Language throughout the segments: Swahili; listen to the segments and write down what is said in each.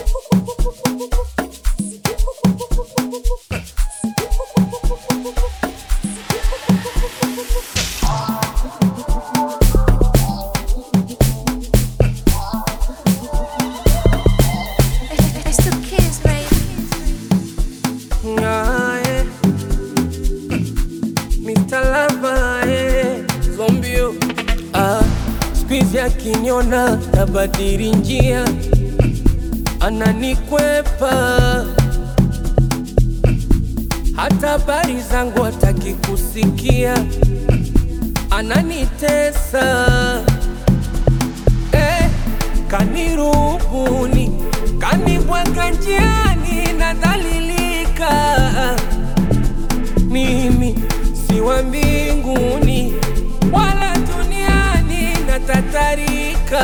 It's the kids, baby. Aye. Mr. Lover, eh. Zombio ah, squeeze akiniona tabadili njia, ananikwepa hata habari zangu hataki kusikia, ananitesa eh, kanirubuni, kanibwaga njiani, nadhalilika mimi si wa mbinguni wala duniani, natatarika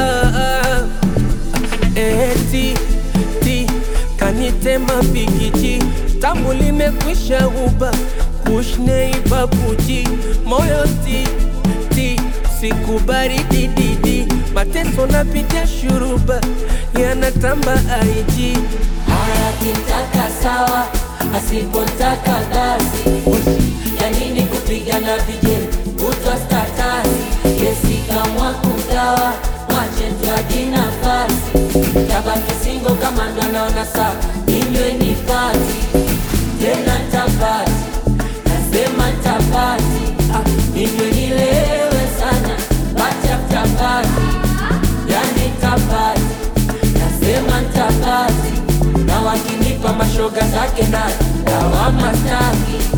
eti ti kanitema pikiji tamu limekwisha uba kushnei babuji moyo ti ti sikubari dididi mateso napitia shuruba yanatamba aiji Akitaka sawa, asipotaka basi. Ya nini kupigana vijeli kutwa statasi? Yesi kamwa kugawa, mwache tuaji nafasi. Tabaki singo kama ndo naona sawa, inywe ni pati tena tapati, nasema tapati, ah, inywe nilewe sana, pati after party, yani tapati nasema ntapati na wakinipa mashoga zake na lawama staki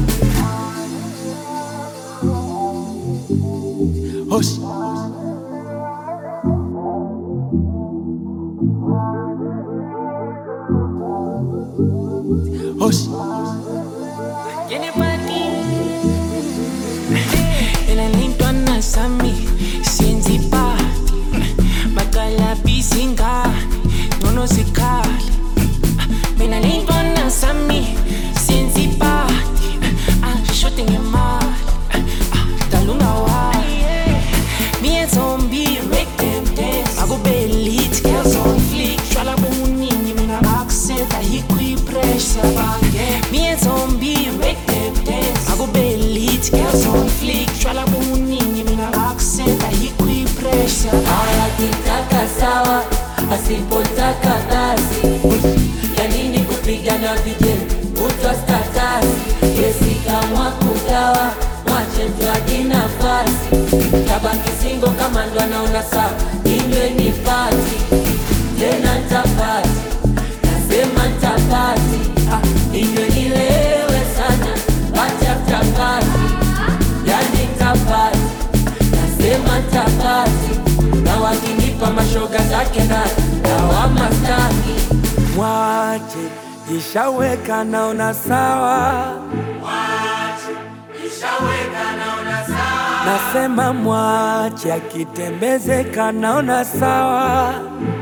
Hosh. Hosh. Elalintwa nasami siyenzi party Bakala bizingane Nono zikhali Mina lintwa nasami siyenzi party Ashote ngemali Dalunga wali Me and zombie make them dance Akube elite girls on fleek Shwala bomuningi mina bakuseta hikwi pressure Me and zombie make them dance Akube elite girls on fleek Shwala bomuningi mina bakuseta hikwi pressure akitaka sawa asipotaka basi ya nini kupigana vijeli kutwa statasi yesi kamwa kugawa mwache mtwaji nafasi tabaki singo kama ndo anaona sawa inywe ni pati tena ntapati nasema ntapati ah, inywe nilewe sana pati after party yani ntapati nasema ntapati na wakinipa mashoga zake na lawama staki Mwache ishaweka naona sawa, nasema mwache akitembezeka naona sawa,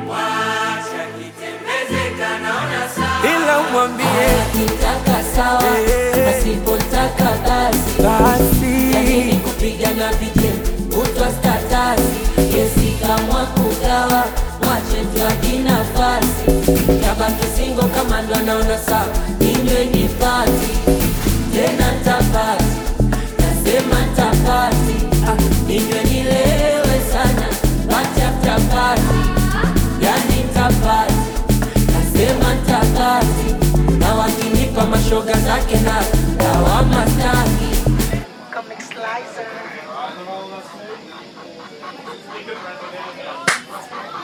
ila umwambie akitaka sawa Eh. asipotaka basi basi yanini kupigana vijeli kutwa statasi yesi kamwa kugawa mwache mtwaji nafasi tabaki singo kama ndo anaona sawa inywe ni pati tena ntapati nasema ntapati ah, inywe nilewe sana pati after party yani ntapati nasema ntapati na wakinipa mashoga zake na lawama staki Comic Slicer.